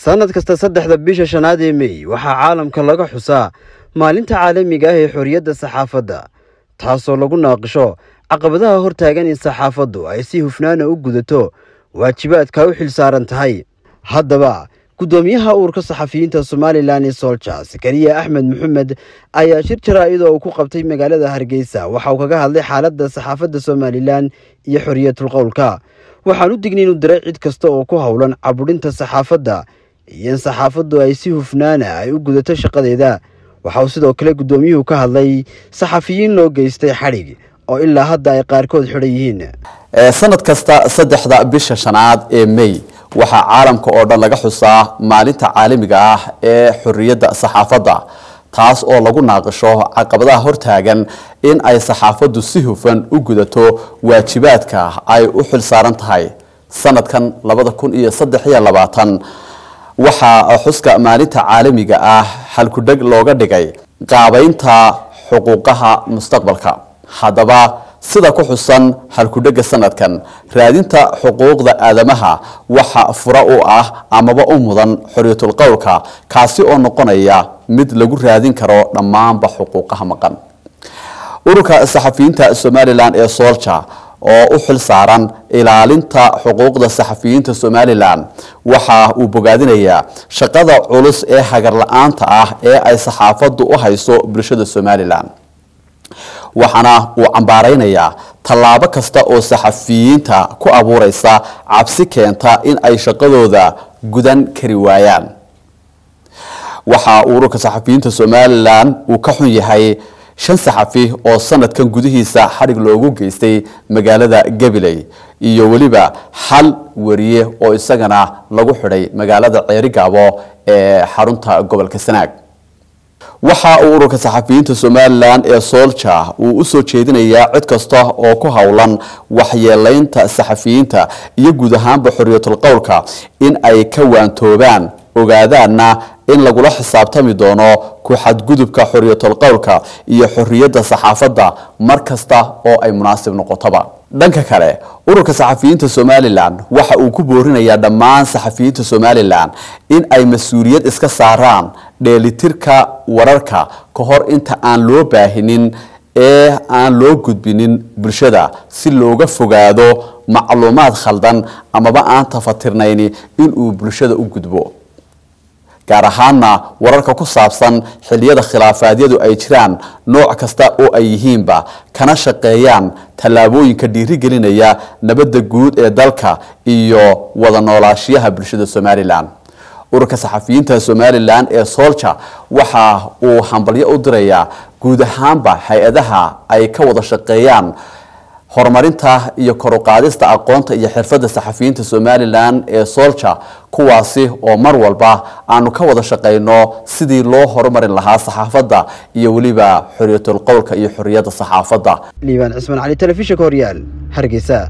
sannad kasta saddexda bisha shanaad ee mey waxaa caalamka laga xusaa maalinta caalamiga ah ee xorriyadda saxaafadda taasoo lagu naaqisho caqabadaha hortaagan in saxaafaddu ay si hufnaana u gudato waajibaadka u xil saaran tahay haddaba guddoomiyaha uurka saxafiyiinta somalilan ee soolja sakariya axmed maxamed ayaa shir jaraa-ida uu ku qabtay magaalada hargeysa waxa uu kaga hadlay xaaladda saxaafadda somalilan iyo xorriyatul qowlka waxaan u digna inuu diray cid kasta oo ku howlan cabudhinta saxaafadda iyo in saxaafaddu ay si hufnaana ay u gudato shaqadeeda waxa uu sidoo kale guddoomiyuhu ka hadlay saxafiyiin loo geystay xadhig oo ilaa hadda ay qaarkood xidhan yihiin sanad kasta saddexda bisha shanaad ee may waxaa caalamka oo dhan laga xusaa maalinta caalamiga ah ee xorriyadda saxaafadda taas oo lagu naaqisho caqabadaha hortaagan in ay saxaafaddu si hufan u gudato waajibaadka ay u xil saaran tahay sanadkan labada kun iyo saddex iyo labaatan waxaa xuska maalinta caalamiga ah halkudheg looga dhigay qaabaynta xuquuqaha mustaqbalka haddaba sida ku xusan halkudhega sanadkan raadinta xuquuqda aadamaha waxa fura u ah amaba u mudan xorriyatul qowlka kaasi oo noqonaya mid lagu raadin karo dhammaanba xuquuqaha maqan ururka saxafiyiinta somalilan ee soolja oo u xil saaran ilaalinta xuquuqda saxafiyiinta somalilan waxa uu bogaadinayaa shaqada culus ee hagar la-aanta ah ee ay saxaafaddu u hayso bulshada somalilan waxaana uu cambaaraynayaa tallaabo kasta oo saxafiyiinta ku abuureysa cabsi keenta in ay shaqadooda gudan kari waayaan waxa ururka saxafiyiinta somalilan uu ka xun yahay shan saxafi oo sanadkan gudihiisa xadhig loogu geystay magaalada gabiley iyo weliba hal wariye oo isagana lagu xidhay magaalada ceerigaabo ee xarunta gobolka sanaag waxa uu ururka saxafiyiinta somalilan ee soolja uu usoo jeedinayaa cid kasta oo ku howlan waxyeelaynta saxafiyiinta iyo guud ahaanba xorriyatul qowlka in ay ka waantoobaan ogaadaanna in lagula xisaabtami doono ku xadgudubka xorriyatul qowlka iyo xorriyadda saxaafadda mar kasta oo ay munaasib noqotoba dhanka kale ururka saxafiyiinta somalilan waxa uu ku boorinayaa dhammaan saxafiyiinta somalilan in ay mas-uuliyad iska saaraan dheelitirka wararka ka hor inta aan loo baahinin ee aan loo gudbinin bulshada si looga fogaado macluumaad khaldan amaba aan tafatirnayni inuu bulshada u gudbo gaar ahaanna wararka ku saabsan xiliyada khilaafaadyadu ay jiraan nooc kasta oo ay yihiinba kana shaqeeyaan tallaabooyinka dhiirigelinaya nabadda guud ee dalka iyo wada noolaashiyaha bulshada somalilan ururka saxafiyiinta somalilan ee soolja waxa uu hambalyo u dirayaa guud ahaanba hay-adaha ay ka wada shaqeeyaan horumarinta iyo koruqaadista aqoonta iyo xirfadda saxafiyiinta somalilan ee soolja kuwaasi oo mar walba aanu ka wada shaqayno sidii loo horumarin lahaa saxaafadda iyo weliba xorriyatul qowlka iyo xorriyadda saxaafadda liibaan cismaan cali telefishinka horyaal hargeysa